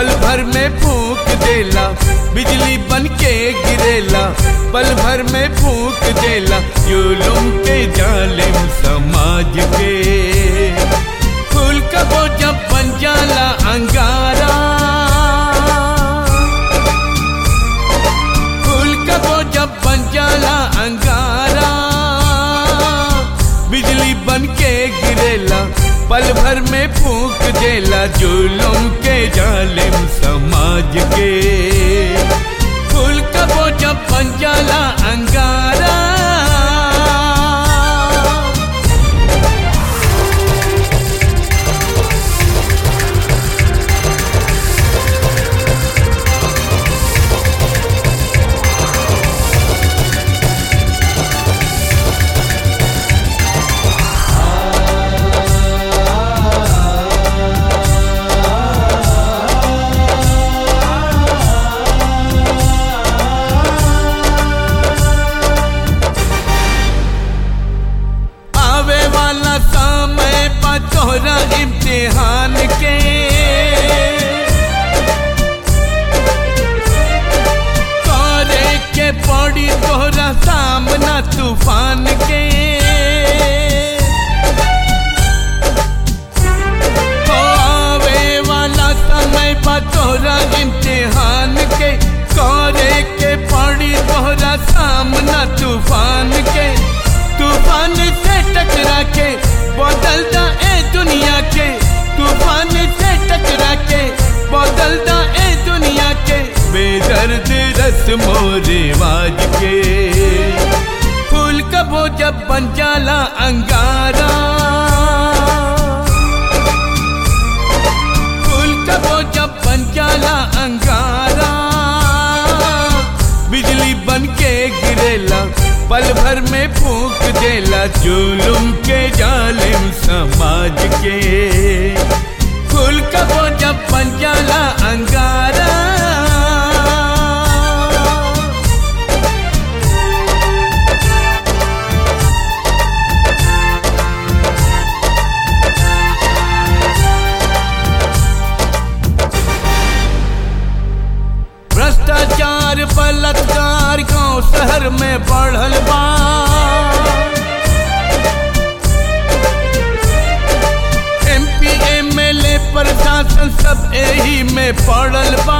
पल भर में फूक देला बिजली बन के गिरेला पल भर में फूक देला जुलुम के जालिम समाज के फूल कबो जब बन जाला अंगारा फूल कबो जब बन जाला अंगारा बिजली बन के गिरेला पल भर में फूक देला जुलुम के जालिम समाज के फूल कबो जब बन जाला अंगारा आवे वाला समय बा तोहरा इम्तिहान के करे के पड़ी तोहरा सामना तूफान के ओ आवे वाला समय बा तोहरा इम्तिहान के करे के पड़ी तोहरा सामना तूफान के तूफान से टकरा के बदलता ए दुनिया के तूफान से टकरा के बदलता ए दुनिया के बेदर्द रस्मो रिवाज के फूल कबो जब बन जाला अंगारा फूल कबो जब बन जाला अंगारा बिजली बन के गिरेला पल भर में फूक देला जुलुम के जालिम समाज के फूल कबो जब बन जाला अंगारा भ्रष्टाचार बलात्कार गांव शहर में बढ़ल बा एमपी एमएलए प्रशासन सब यही में पड़ल बा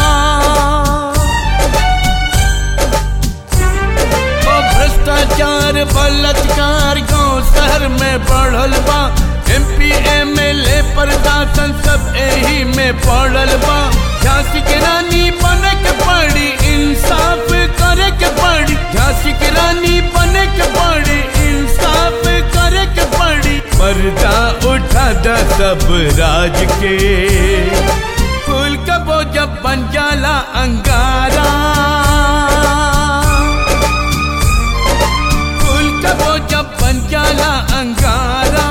ओ भ्रष्टाचार बलात्कार गांव शहर में बढ़ल बा एमपी एमएलए प्रशासन सब यही में पड़ल बा झांसी के रानी बने के पड़ी इंसाफ करे के पड़ी झांसी के रानी बने के पड़ी इंसाफ करे के पड़ी पर्दा उठा दा सब राज के फूल कबो जब बन जाला अंगारा फूल कबो जब बन जाला अंगारा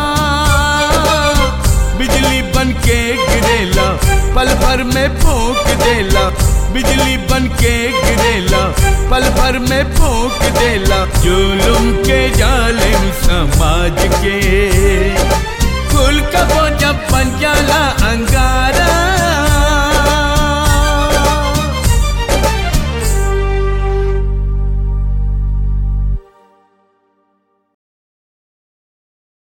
बिजली बन के गिरेला पल भर में फूक देला बिजली बन के गिरेला पल भर में फूक देला जुलुम के जालिम समाज के फूल कबो जब बन जाला अंगारा